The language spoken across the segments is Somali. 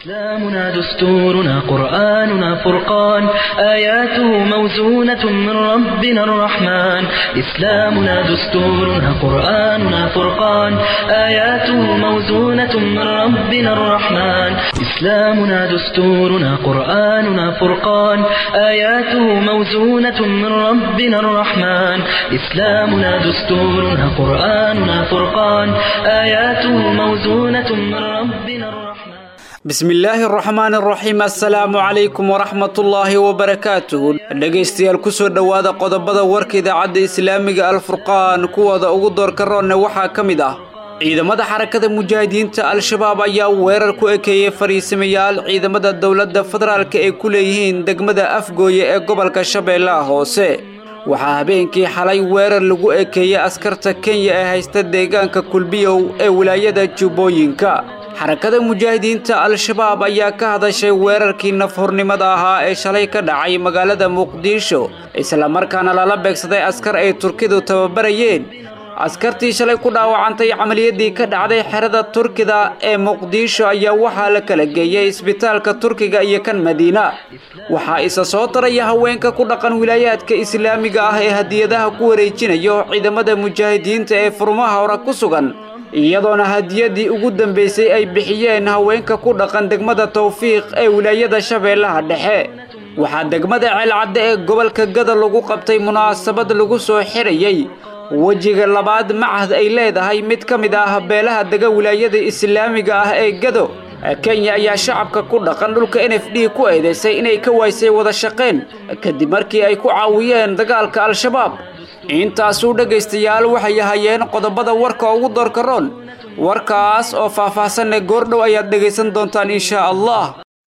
إسلامنا دستورنا قرآننا فرقان آياته موزونة من ربنا الرحمن إسلامنا دستورنا قرآننا فرقان آياته موزونة من ربنا الرحمن إسلامنا دستورنا قرآننا فرقان آياته موزونة من ربنا الرحمن إسلامنا دستورنا قرآننا فرقان آياته موزونة من ربنا الرحمن bismillaahi araxmaan araxiim assalaamu calaykum waraxmatullaahi wabarakaatuhu dhegaystayaal kusoo dhowaada qodobada warka idaacadda islaamiga alfurqaan kuwooda ugu doorka roonne waxaa ka mid ah ciidamada xarakada mujaahidiinta al-shabaab ayaa weerar ku ekeeyey fariisamayaal ciidamada dowladda federaalk ay ku leeyihiin degmada afgooye ee gobolka shabeellaha hoose waxaa habeenkii xalay weerar lagu ekeeyey askarta kenya ee haysta deegaanka kulbiyow ee wilaayada jubbooyinka xarakada mujaahidiinta al-shabaab ayaa ka hadashay weerarkii nafhornimada ahaa ee shalay ka dhacay magaalada muqdisho islamarkaana lala beegsaday askar ay turkidu tababarayeen askartii shalay ku dhaawacantay camaliyadii ka dhacday xerada turkida ee muqdisho ayaa waxaa la kala geeyey isbitaalka turkiga iyo kan madiina waxaa isa soo taraya haweenka ku dhaqan wilaayaadka islaamiga ah ee hadiyadaha ku wareejinayo ciidamada mujaahidiinta ee furmaha hore ku sugan iyadoona hadiyadii ugu dambaysay ay bixiyeen haweenka ku dhaqan degmada tawfiiq ee wilaayada shabeellaha dhexe waxaa degmada ceelcadde ee gobolka gada lagu qabtay munaasabad lagu soo xirayey wejiga labaad macahd ay leedahay mid ka mid ah beelaha dega wilaayada islaamiga ah ee gado kenya ayaa shacabka ku dhaqan dhulka n f d ku eedaysay inay ka waysay wada shaqeen kadib markii ay ku caawiyeen dagaalka al-shabaab intaasuu dhegaystayaal waxay ahayeen qodobada warka ugu doorka roon warkaas oo faah-faahsanne goordhow ayaad dhegaysan doontaan inshaa allah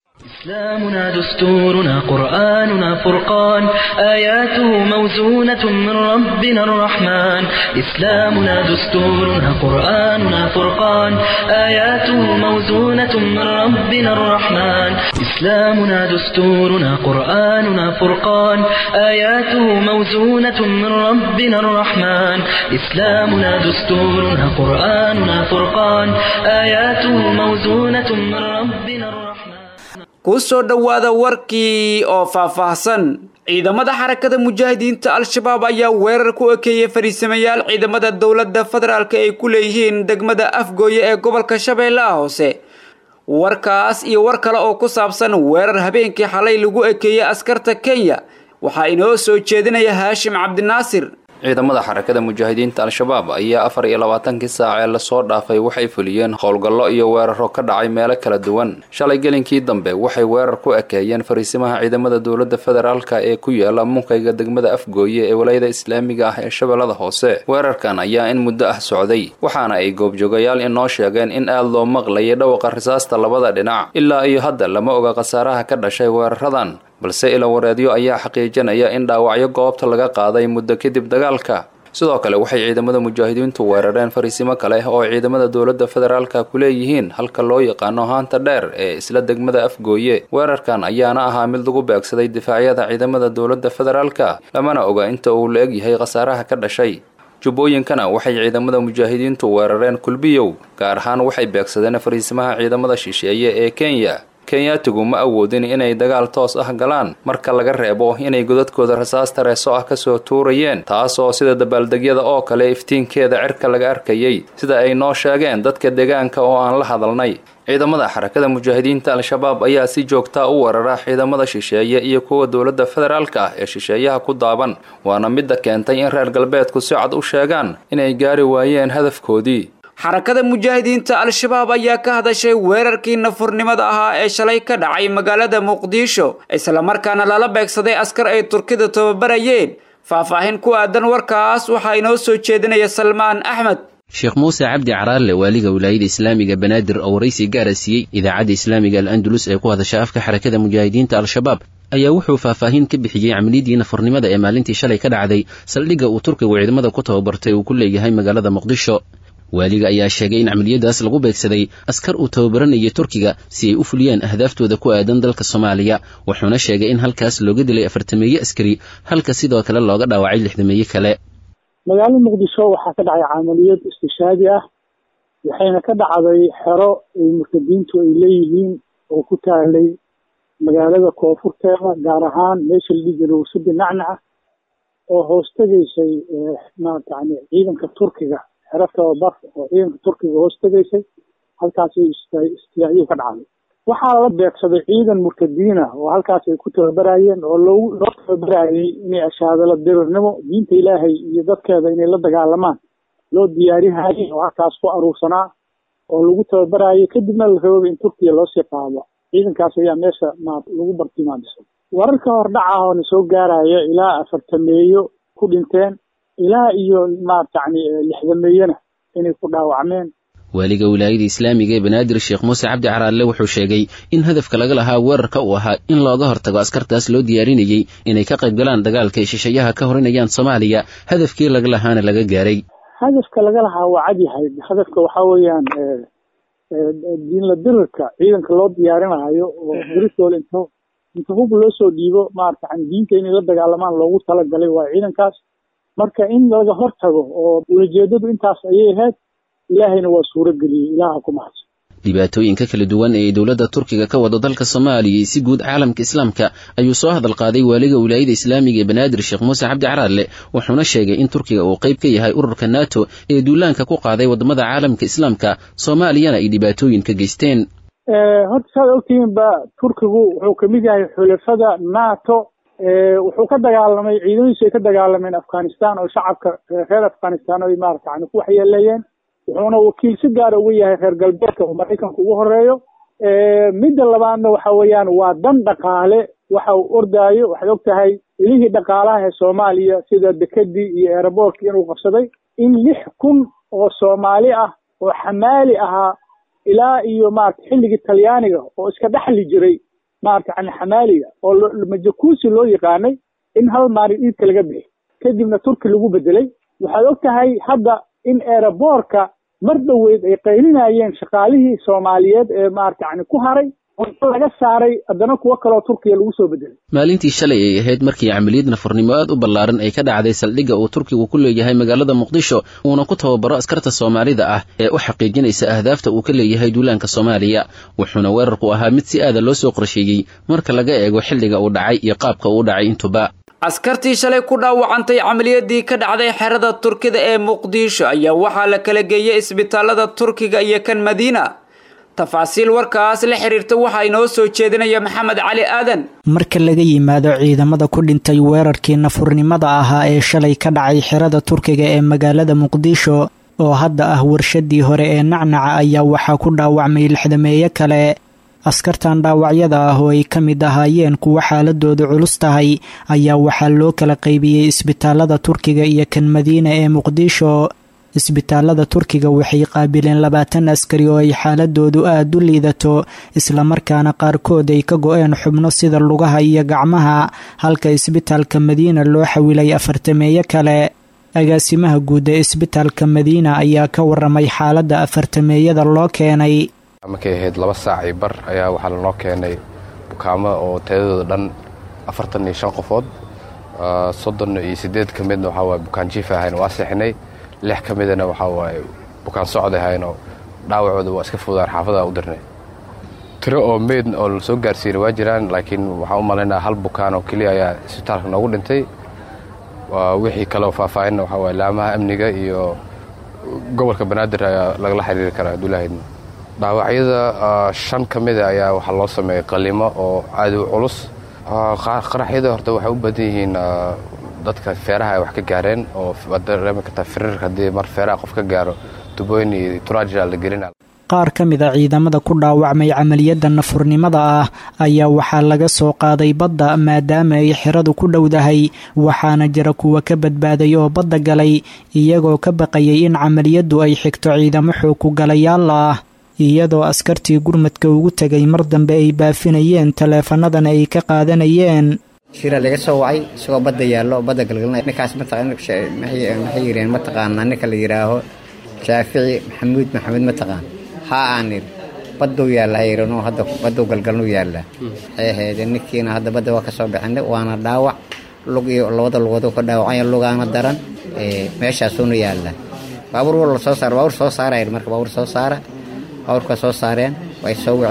إسلامنا دستورنا قرآننا فرقان آياته موزونة من ربنا الرحمن إسلامنا دستورنا قرآننا فرقان آياته موزونة من ربنا الرحمن إسلامنا دستورنا قرآننا فرقان آياته موزونة من ربنا الرحمن إسلامنا دستورنا قرآننا فرقان آياته موزونة من ربنا الرحمن ku soo dhowaada warkii oo faahfaahsan ciidamada xarakada mujaahidiinta al-shabaab ayaa weerar ku ekeeyey fariisamayaal ciidamada dowladda federaalk ay ku leeyihiin degmada afgooye ee gobolka shabeellaha hoose warkaas iyo war kale oo ku saabsan weerar habeenkii xalay lagu ekeeyey askarta kenya waxaa inoo soo jeedinaya haashim cabdinaasir ciidamada xarakada mujaahidiinta al-shabaab ayaa afar iyo labaatankii saac ee lasoo dhaafay waxay fuliyeen howlgallo iyo weeraro ka dhacay meelo kala duwan shalay gelinkii dambe waxay weerar ku ekeeyeen fariisimaha ciidamada dowladda federaalka ee ku yaala munkayga degmada afgooye ee walayada islaamiga ah ee shabeellada hoose weerarkan ayaa in muddo ah socday waxaana ay goobjoogayaal inoo sheegeen in aad loo maqlayay dhawaqa risaasta labada dhinac ilaa iyo hadda lama oga khasaaraha ka dhashay weeraradan balse ilawareedyo ayaa xaqiijinaya in dhaawacyo goobta laga qaaday muddo kadib dagaalka sidoo kale waxay ciidamada mujaahidiintu weerareen fariisimo kale oo ciidamada dowladda federaalka ku leeyihiin halka loo yaqaano haanta dheer ee isla degmada afgooye weerarkan ayaana ahaa mid lagu beegsaday difaacyada ciidamada dowladda federaalka lamana oga inta uu la egyahay khasaaraha ka dhashay jubbooyinkana waxay ciidamada mujaahidiintu weerareen kulbiyow gaar ahaan waxay beegsadeen fariisimaha ciidamada shisheeye ee kenya kenyaatigu ma awoodin inay dagaal toos ah galaan marka laga reebo inay godadkooda rasaas tareeso ah kasoo tuurayeen taasoo sida dabaaldegyada oo kale iftiinkeeda cirka laga arkayay sida ay noo sheegeen dadka deegaanka oo aan la hadalnay ciidamada xarakada mujaahidiinta al-shabaab ayaa si joogtaa u weerara ciidamada shisheeye iyo kuwa dowladda federaalka ah ee shisheeyaha ku daaban waana midda keentay in reer galbeedku si cad u sheegaan inay gaari waayeen hadafkoodii xarakada mujaahidiinta al-shabaab ayaa ka hadashay weerarkii nafurnimada ahaa ee shalay ka dhacay magaalada muqdisho islamarkaana lala beegsaday askar ay turkida tababarayeen faahfaahin ku aadan warkaas waxaa inoo soo jeedinaya salmaan axmed sheekh muuse cabdi caraarle waaliga wilaayada islaamiga banaadir oo waraysi gaara siiyey idaacadda islaamiga al andalus ee ku hadasha afka xarakada mujaahidiinta al-shabaab ayaa wuxuu faahfaahin ka bixiyey camliyadii nafurnimada ee maalintii shalay ka dhacday saldhigga uu turkigu ciidamada ku tababartay uu ku leeyahay magaalada muqdisho waaliga ayaa sheegay in camaliyadaas lagu beegsaday askar uu tababaranayay turkiga si ay u fuliyaan ahdaaftooda ku aadan dalka soomaaliya wuxuuna sheegay in halkaas looga dilay afartameeye askari halka sidoo kale looga dhaawacay lixdameeye kale magaalada muqdisho waxaa ka dhacay camaliyad istishaadi ah waxayna ka dhacday xero ay murtadiintu ay leeyihiin oo ku taalay magaalada koonfurteeda gaar ahaan meesha la dhihi jiray wasadi nacnaca oo hoos tegaysay maarata yani ciidanka turkiga xero tababar oo ciidanka turkiga hoos tegaysay halkaasay istiyaaciyu ka dhacday waxaa la beegsaday ciidan murtadiina oo halkaas ay ku tababarayeen oo loo loo tababarayay inay ashaadala dirirnimo diinta ilaahay iyo dadkeeda inay la dagaalamaan loo diyaarihayay oo halkaas ku aruursanaa oo lagu tababarayay kadibna la rababa in turkiya loosii qaado ciidankaas ayaa meesha ma lagu bartilmaamisay wararka hordhaca oo na soo gaaraya ilaa afartameeyo ku dhinteen ilaa iyo maarata yani lixdameeyona inay ku dhaawacmeen waaliga wilaayada islaamiga ee banaadir sheekh muuse cabdi caraalle wuxuu sheegay in hadafka laga lahaa weerarka uu ahaa in looga hortago askartaas loo diyaarinayey inay ka qayb galaan dagaalka ay shisheeyaha ka horinayaan soomaaliya hadafkii laga lahaana laga gaaray hadafka laga lahaa waa cad yahay hadafka waxaa weeyaan diinla dirirka ciidanka loo diyaarinayo oo dirirtooda int inta hub loo soo dhiibo maarata yani diinta inay la dagaalamaan loogu talagalay waa ciidankaas marka in laga hortago oo ulajeedadu intaas ayay ahayd ilaahayna waa suuro geliyey ilaaha ku mahadsan dhibaatooyinka kala duwan ee dowladda turkiga ka wado dalka soomaaliya iyo si guud caalamka islaamka ayuu soo hadal qaaday waaliga wilaayada islaamiga ee banaadir sheekh muuse cabdi caraalle wuxuuna sheegay in turkiga uu qayb ka yahay ururka nato ee duulaanka ku qaaday waddamada caalamka islaamka soomaaliyana ay dhibaatooyin ka geysteen horta saad ogtihiin ba turkigu wuxuu kamid yahay xulafada nato wuxuu ka dagaalamay ciidamadiisu ay ka dagaalameen afghanistan oo shacabka reer afghanistan ay maarata yani ku waxyeeleeyeen wuxuuna wakiil si gaara uga yahay reer galbeedka oo maraykanka ugu horeeyo midda labaadna waxa weeyaan waa dan dhaqaale waxa uu ordaayo waxaad og tahay ilihii dhaqaalaha ee soomaaliya sida dekedii iyo eeraboorkii inuu qabsaday in lix kun oo soomaali ah oo xamaali ahaa ilaa iyo maarata xilligii talyaaniga oo iska dhexli jiray maarata yani xamaaliga oo majakuusi loo yaqaanay in hal maalin iidka laga bixi kadibna turki lagu bedelay waxaad og tahay hadda in eeraboorka mar dhoweyd ay qaylinayeen shaqaalihii soomaaliyeed ee maarata yani ku haray oo laga saaray haddana kuwo kaloo turkiya lagu soo bedelay maalintii shalay ay ahayd markii camaliyad nafurnimo aad u ballaaran ay ka dhacday saldhigga uu turkigu ku leeyahay magaalada muqdisho uuna ku tababaro askarta soomaalida ah ee u xaqiijinaysa ahdaafta uu ka leeyahay duulaanka soomaaliya wuxuuna weerarku ahaa mid si aada loo soo qorsheeyey marka laga eego xilliga uu dhacay iyo qaabka uu dhacay intuba askartii shalay ku dhaawacantay camaliyadii ka dhacday xerada turkida ee muqdisho ayaa waxaa la kala geeyey isbitaalada turkiga iyo kan madiina tafaasiil warkaas la xiriirta waxaa inoo soo jeedinaya maxamed cali aadan marka laga yimaado ciidamada ku dhintay weerarkii nafurnimada ahaa ee shalay ka dhacay xerada turkiga ee magaalada muqdisho oo hadda ah warshadii hore ee nacnaca ayaa waxaa ku dhaawacmay lixdameeye kale askartan dhaawacyada ah oo ay ka mid ahaayeen kuwa xaaladoodu culus tahay ayaa waxaa loo kala qaybiyey isbitaalada turkiga iyo kan madiina ee muqdisho isbitaalada turkiga waxay qaabileen labaatan askari oo ay xaaladoodu aada u liidato islamarkaana qaarkood ay ka go-een xubno sida lugaha iyo gacmaha halka isbitaalka madiina loo xawilay afartameeye kale agaasimaha guud ee isbitaalka madiina ayaa ka waramay xaaladda afartameeyada loo keenay markay ahayd laba saac iyo bar ayaa waxaa lanoo keenay bukaamo oo tayadooda dhan afartan iyo shan qofood soddon iyo siddeed ka midna waxaa waaye bukaan jiif ahayn waa seexinay lix ka midana waxaa waaye bukaan socod ahaynoo dhaawacooda waa iska fudaan xaafada u dirnay tiro oo meyd oo la soo gaarsiinay waa jiraan laakiin waxaan u malaynaa hal bukaan oo keliya ayaa isbitaalka noogu dhintay wixii kaleo faahfaahinna waxaa waaye laamaha amniga iyo gobolka banaadir ayaa lagala xiriiri karaa duulahaydna dhaawacyada shan ka mida ayaa waxaa loo sameeyey qalimo oo aad u culus qaraxyada horta waxay u badan yihiin dadka feeraha ay wax ka gaareen oo waad dareemi kartaa firirka haddii mar feeraha qof ka gaaro tubooyin iyo turaaja la gelina qaar ka mid a ciidamada ku dhaawacmay camaliyadda nafurnimada ah ayaa waxaa laga soo qaaday badda maadaama ay xeradu ku dhowdahay waxaana jira kuwa ka badbaaday oo badda galay iyagoo ka baqayay in camaliyaddu ay xigto ciidamo xooku galayaal ah iyadoo askartii gurmadka ugu tegay mar dambe ay baafinayeen taleefanadana ay ka qaadanayeen shira laga soo wacay isagoo badda yaallo oo badda galgalinaya ninkaas maxay yireen mataqaanaa ninka la yidhaaho shaafici maxamuud maxamed mataqaan haa aan idhi badduu yaalla hayranoo hadda badduu galgalnuu yaallaa waxay ahaydee ninkiina hadda badda waa ka soo bixinay waana dhaawac lug iyo labada lugooduu ka dhaawacanya lugaana daran meeshaasuuna yaallaa baabuur wal soo saara baabuur soo saara marka baabuur soo saara baabuurka soo saareen way soo waceen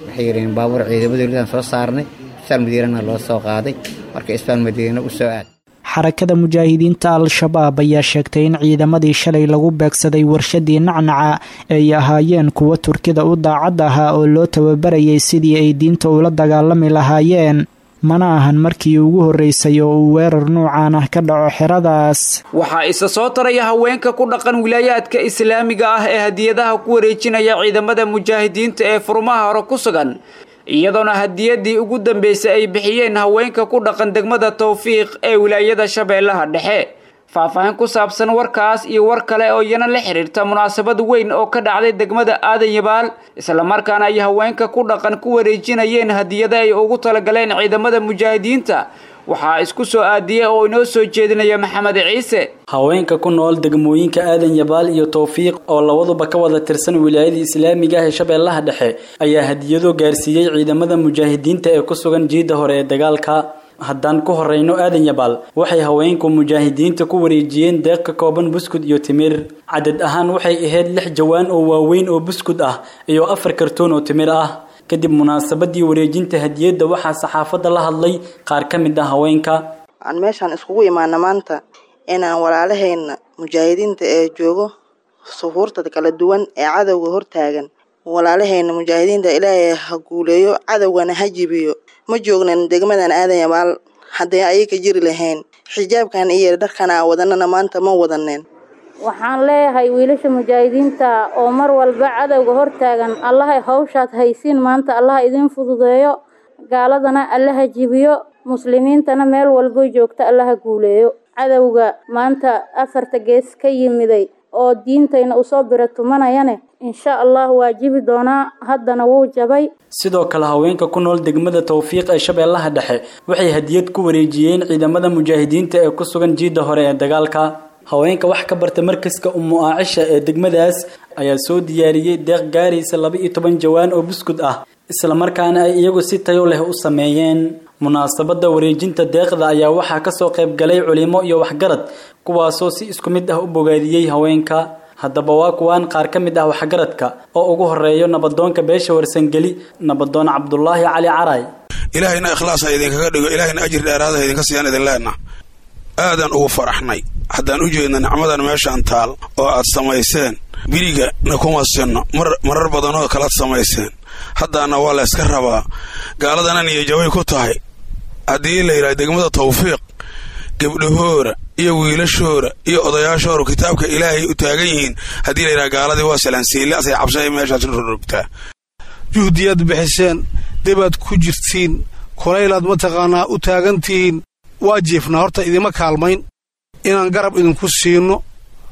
waxay yidhaheen baabuur ciidamada dowladdan soo saarnay isbitaal madiinana loo soo qaaday marka isbitaal madiina u soo aad xarakada mujaahidiinta al-shabaab ayaa sheegtay in ciidamadii shalay lagu beegsaday warshadii nacnaca ay ahaayeen kuwo turkida u daacad ahaa oo loo tababarayay sidii ay diinta ula dagaalami lahaayeen mana ahan markii ugu horreysay oo uu weerar nuucan ah ka dhaco xeradaas waxaa isa soo taraya haweenka ku dhaqan wilaayaadka islaamiga ah ee hadiyadaha ku wareejinaya ciidamada mujaahidiinta ee furmaha hore ku sugan iyadoona hadiyadii ugu dambeysay ay bixiyeen haweenka ku dhaqan degmada towfiiq ee wilaayada shabeellaha dhexe faahfaahin ku saabsan warkaas iyo war kale oo iyana la xiriirta munaasabad weyn oo ka dhacday degmada aadan yabaal islamarkaana ay haweenka ku dhaqan ku wareejinayeen hadiyada ay ugu talagaleen ciidamada mujaahidiinta waxaa isku soo aadiyey oo inoo soo jeedinaya maxamed ciise haweenka ku nool degmooyinka aadan yabaal iyo towfiiq oo labaduba ka wada tirsan wilaayada islaamiga ah ee shabeellaha dhexe ayaa hadiyado gaarsiiyey ciidamada mujaahidiinta ee ku sugan jiidda hore ee dagaalka haddaan ku horeyno aadan yabaal waxay haweenku mujaahidiinta ku wareejiyeen deeq ka kooban buskud iyo timir cadad ahaan waxay ahayd lix jawaan oo waaweyn oo buskud ah iyo afar kartoon oo timir ah kadib munaasabadii wareejinta hadiyadda waxaa saxaafadda la hadlay qaar ka mid ah haweenka aan meeshaan iskugu imaana maanta inaan walaalahayna mujaahidiinta ee joogo suhuurta kala duwan ee cadowga hortaagan walaalahayna mujaahidiinta ilaahay ha guuleeyo cadowgana ha jibiyo ma joognan degmadan aadan yabaal hadday ayaga jiri lahayn xijaabkan iyo dharkan aa wadanana maanta ma wadaneen waxaan leeyahay wiilasha mujaahidiinta oo mar walba cadowga hortaagan allahay hawshaad haysiin maanta allaha idiin fududeeyo gaaladana allaha jibiyo muslimiintana meel walbo joogta allaha guuleeyo cadowga maanta afarta gees ka yimiday oo diintayna usoo bira tumanayane insha allah waa jibi doonaa haddana wuu jabay sidoo kale haweenka ku nool degmada towfiiq ee shabeellaha dhexe waxay hadiyad ku wareejiyeen ciidamada mujaahidiinta ee ku sugan jiidda hore ee dagaalka haweenka wax ka barta markaska umu aacisha ee degmadaas ayaa soo diyaariyey deeq gaaraysa laba iyo toban jawaan oo buskud ah islamarkaana ay iyagu si tayo leh u sameeyeen munaasabadda wareejinta deeqda ayaa waxaa kasoo qayb galay culimo iyo waxgarad kuwaasoo si isku mid ah u bogaadiyey haweenka haddaba waa kuwaan qaar ka mid ah waxgaradka oo ugu horeeyo nabadoonka beesha warsangeli nabadoon cabdulaahi cali caray ilaahayna ikhlaas ha idinkaga dhigo ilaahayna ajir dheeraada ha idinka siiyaan idin leenna aadaan ugu faraxnay haddaan u jeedna nicmadan meeshaan taal oo aad samayseen biriga na kuma sinno marar badanoo kalaad samayseen haddaana waa la yska rabaa gaaladana niyajabay ku tahay haddii la yidhaha degmada tawfiiq gebdhahoora iyo wiilashoora iyo odayaashoora kitaabka ilaahay u taagan yihiin haddii la yidhaha gaaladii waa salansiille asay cabshay meeshaas rorogtaa juhdiyaad bixiseen debaad ku jirtiin kulaylaad mataqaanaa u taagantihiin waa jiifnaa horta idima kaalmayn inaan garab idinku siinno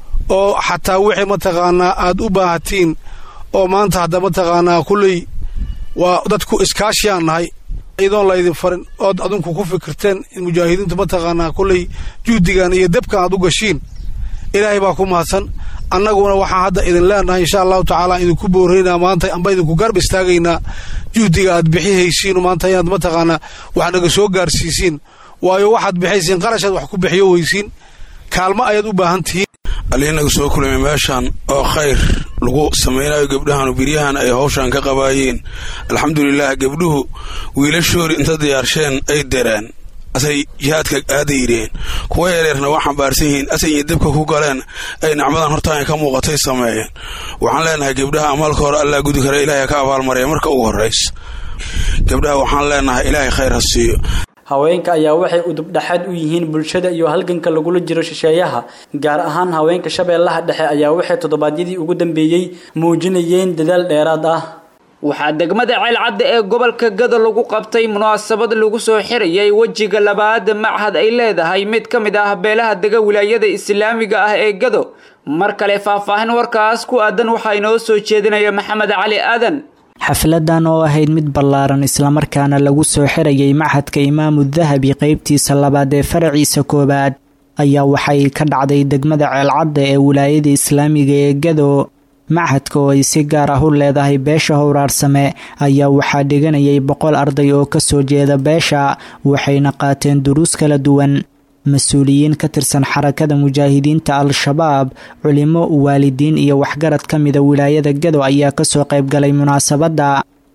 oo xataa wixii mataqaanaa aad u baahatiin oo maanta hadda mataqaanaa kulley waa dadku iskaashiyaan nahay iyadoon laydin farin ood adinku ku fikirteen in mujaahidiintu mataqaanaa kulley juhdigan iyo debkan aad u gashiin ilaahay baa ku mahadsan annaguna waxaan hadda idin leenahay insha allahu tacaala idinku booraynaa maanta amba idinku garb istaagaynaa juhdiga aad bixihaysiin maanta inaad mataqaanaa wax naga soo gaarsiisiin waayo waxaad bixaysiin qarashaad wax ku bixiyo weysiin kaalmo ayaad u baahan tihiin aliinaga soo kulmay meeshaan oo khayr lagu samaynayo gebdhahan biryahan ay hawshaan ka qabaayeen alxamdulilaah gebdhuhu wiilashoori inta diyaarsheen ay dereen asay jihaadka aadayreen kuwa yareerna waa xambaarsan yihiin asay iyo debka ku galeen ay nicmadan hortaan ka muuqatay sameeyeen waxaan leenahay gebdhaha amaalka hore allaa gudi kara ilaahay ka abaalmarya marka ugu horraysa gebdhaha waxaan leenahay ilaahay khayr ha siiyo haweenka ayaa waxay udubdhaxaad u yihiin bulshada iyo halganka lagula jiro shisheeyaha gaar ahaan haweenka shabeellaha dhexe ayaa waxay toddobaadyadii ugu dambeeyey muujinayeen dadaal dheeraad ah waxaa degmada ceelcadda ee gobolka gado lagu qabtay munaasabad lagu soo xirayay wejiga labaad machad ay leedahay mid ka mid ah beelaha dega wilaayada islaamiga ah ee gado mar kale faahfaahin warkaas ku aadan waxaa inoo soo jeedinaya maxamed cali aadan xafladan oo ahayd mid ballaaran islamarkaana lagu soo xirayay machadka imaamu dahabi qeybtiisa labaad ee faraciisa koowaad ayaa waxay ka dhacday degmada ceelcadda ee wilaayada islaamiga ee gado machadka oo ay si gaar ah u leedahay beesha howraarsame ayaa waxaa dhiganayay boqol arday oo kasoo jeeda beesha waxayna qaateen duruus kala duwan mas-uuliyiin ka tirsan xarakada mujaahidiinta al-shabaab culimo waalidiin iyo waxgarad ka mida wilaayada gado ayaa kasoo qaybgalay munaasabadda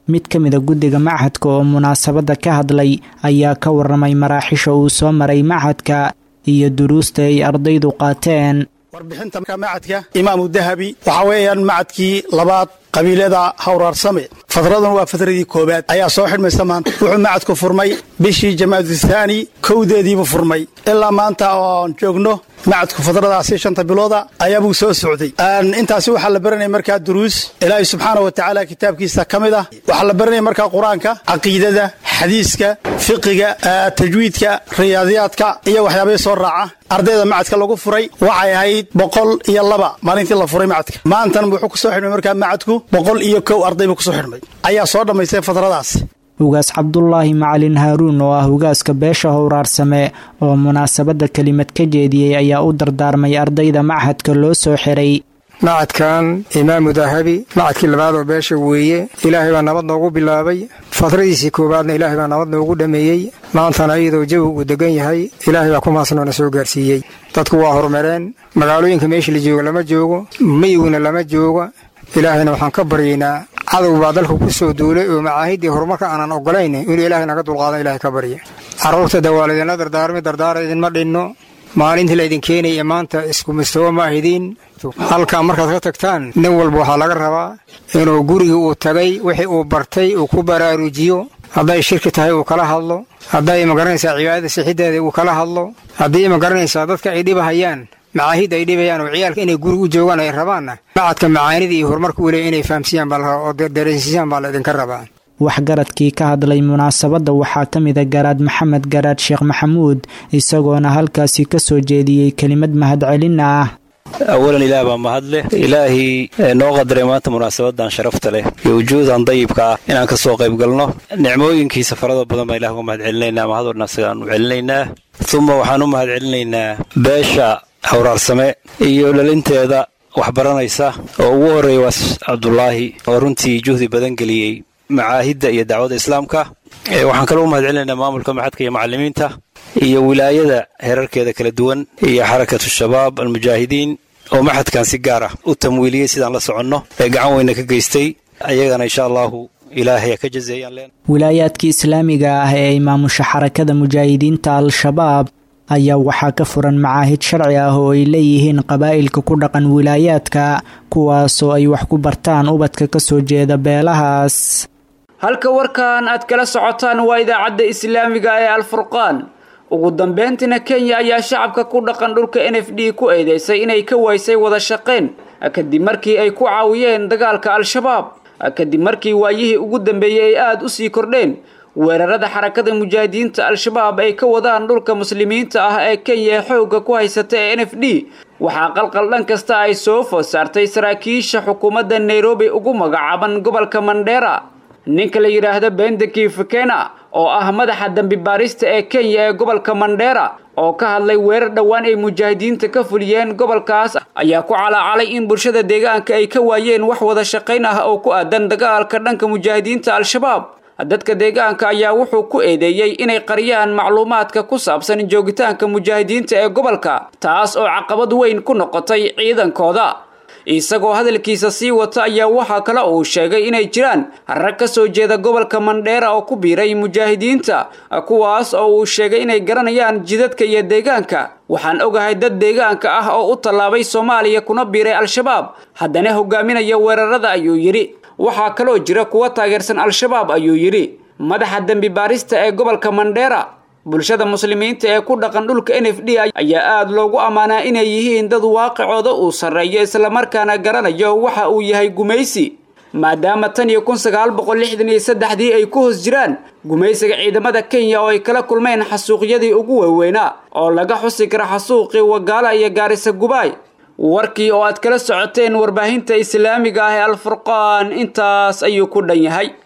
mid ka mida guddiga machadka oo munaasabadda ka hadlay ayaa ka waramay maraaxisha uu soo maray machadka iyo duruusta ay ardaydu qaateen warbixinta macadka imaamu dahabi waxaa weeyaan macadkii labaad qabiilada hawraarsame fadradan waa fadradii koowaad ayaa soo xidhmaysa maanta wuxuu macadku furmay bishii jamaadu thaani kowdeediibuu furmay ilaa maanta oon joogno macadku fadradaasi shanta bilooda ayaabuu soo socday intaasi waxaa la baranaya markaa duruus ilaahay subxaana wa tacaala kitaabkiisa ka mid ah waxaa la baranaya markaa qur-aanka caqiidada xadiiska fiqiga tajwiidka riyaadiyaadka iyo waxyaabahii soo raaca ardayda macadka lagu furay waxay ahayd boqol iyo laba maalintii la furay macadka maantan wuxuu kusoo xidhmay markaa macadku boqol iyo kow arday buu kusoo xidhmay ayaa soo dhammaystay fadradaas ugaas cabdulaahi macalin haaruun oo ah ugaaska beesha howraarsame oo munaasabadda kelimad ka jeediyey ayaa u dardaarmay ardayda machadka loo soo xiray macadkan imaamu dahabi macadkii labaad oo beesha weeye ilaahay baa nabad noogu bilaabay fadradiisii koowaadna ilaahay baa nabad noogu dhammeeyey maantana iyadoo jawi uu degan yahay ilaahay baa kumaasnoona soo gaarsiiyey dadku waa horumareen magaalooyinka meesha la joogo lama joogo miyiguna lama joogo ilaahayna waxaan ka baryaynaa cadow baa dalka ku soo duulay oo macaahiddii horumarka aanan ogolayn inuu ilaahay naga dulqaadan ilahay ka barya carruurta dawaalidinla dardaarmi dardaara idinma dhinno maalintii laydin keenaya maanta isku mustawo ma ahidiin halkaa markaad ka tagtaan nin walba waxaa laga rabaa inuu gurigii uu tagay wixii uu bartay uu ku baraarujiyo hadday shirki tahay uu kala hadlo hadday magaranaysaa cibaadada sixiddeeda uu kala hadlo haddii magaranaysaa dadka ay dhibahayaan macaahid ay dhibayaan oo ciyaalka inay guri u joogaan ay rabaanna macadka macaanida iyo horumarka uu leey inay fahamsiiyaan baa la rabaa oo dareensiisaan baa la idinka rabaa waxgaradkii ka hadlay munaasabadda waxaa ka mida garaad maxamed garaad sheekh maxamuud isagoona halkaasi ka soo jeediyey kelimad mahadcelin ah awalan ilaah baa mahad leh ilaahii noo qadaray maanta munaasabadan sharafta leh iyo wujuudan dayibka ah inaan ka soo qayb galno nicmooyinkiisa farada badan baan ilah uga mahad celinaynaa mahadodhan isagaan u celinaynaa uma waxaan u mahad celinaynaa beesha hawraarsame iyo dhalinteeda waxbaranaysa oo ugu horreeya waas cabdulaahi oo runtii juhdi badan geliyey macaahidda iyo dacwada islaamka waxaan kaloo u mahad celinaynaa maamulka maxadka iyo macallimiinta iyo wilaayada heerarkeeda kala duwan iyo xarakatu shabaab almujaahidiin oo maxadkan si gaar ah u tamwiiliyey sidaan la soconno ee gacan weyna ka geystay ayagana insha allahu ilaahay ka jazeeyaan leen wilaayaadkii islaamiga ah ee ay maamusha xarakada mujaahidiinta al-shabaab ayaa waxaa ka furan macaahid sharci ah oo ay leeyihiin qabaa'ilka ku dhaqan wilaayaadka kuwaasoo ay wax ku bartaan ubadka ka soo jeeda beelahaas halka warkan aad kala socotaan waa idaacadda islaamiga ee alfurqaan ugu dambeyntiina kenya ayaa shacabka ku dhaqan dhulka n f d ku eedeysay inay ka waysay wada shaqayn kadib markii ay ku caawiyeen dagaalka al-shabaab kadib markii waayihii ugu dambeeyey ay aada u sii kordheen weerarada xarakada mujaahidiinta al-shabaab ay ka wadaan dhulka muslimiinta ah ee kenya ee xoogga ku haysata ee n f d waxaa qalqal dhan kasta ay soo food saartay saraakiisha xukuumadda nairobi ugu magacaaban gobolka mandheera ninka la yidhaahdo bendeki fikena oo ah madaxa dembi baarista ee kenya ee gobolka mandheera oo ka hadlay weerar dhowaan ay mujaahidiinta ka fuliyeen gobolkaas ayaa ku calaacalay in bulshada deegaanka ay ka waayeen wax wada shaqayn ah oo ku aadan dagaalka dhanka mujaahidiinta al-shabaab dadka deegaanka ayaa wuxuu ku eedeeyey inay qariyaan macluumaadka ku saabsan joogitaanka mujaahidiinta ee gobolka taas oo caqabad weyn ku noqotay ciidankooda isagoo hadalkiisa sii wata ayaa waxaa kale uu sheegay inay jiraan rag ka soo jeeda gobolka mandheera oo ku biiray mujaahidiinta kuwaas oo uu sheegay inay garanayaan jidadka iyo deegaanka waxaan ogahay dad deegaanka ah oo u tallaabay soomaaliya kuna biiray al-shabaab haddana hogaaminaya weerarada ayuu yidhi waxaa kaloo jira kuwa taageersan al-shabaab ayuu yidhi madaxa dembi baarista ee gobolka mandheera bulshada muslimiinta ee ku dhaqan dhulka n f d ayaa aada loogu ammaanaa inay yihiin dad waaqicooda uu sarreeyo islamarkaana garanayo waxa uu yahay gumaysi maadaama tan iyo kun sagaal boqol lixdan iyo saddexdii ay ku hoos jiraan gumaysiga ciidamada kenya oo ay kala kulmeen xasuuqyadii ugu waaweynaa oo laga xusi kara xasuuqii wagaala iyo gaarisa gubaay warkii oo aad kala socoteen warbaahinta islaamiga ah ee alfurqaan intaas ayuu ku dhan yahay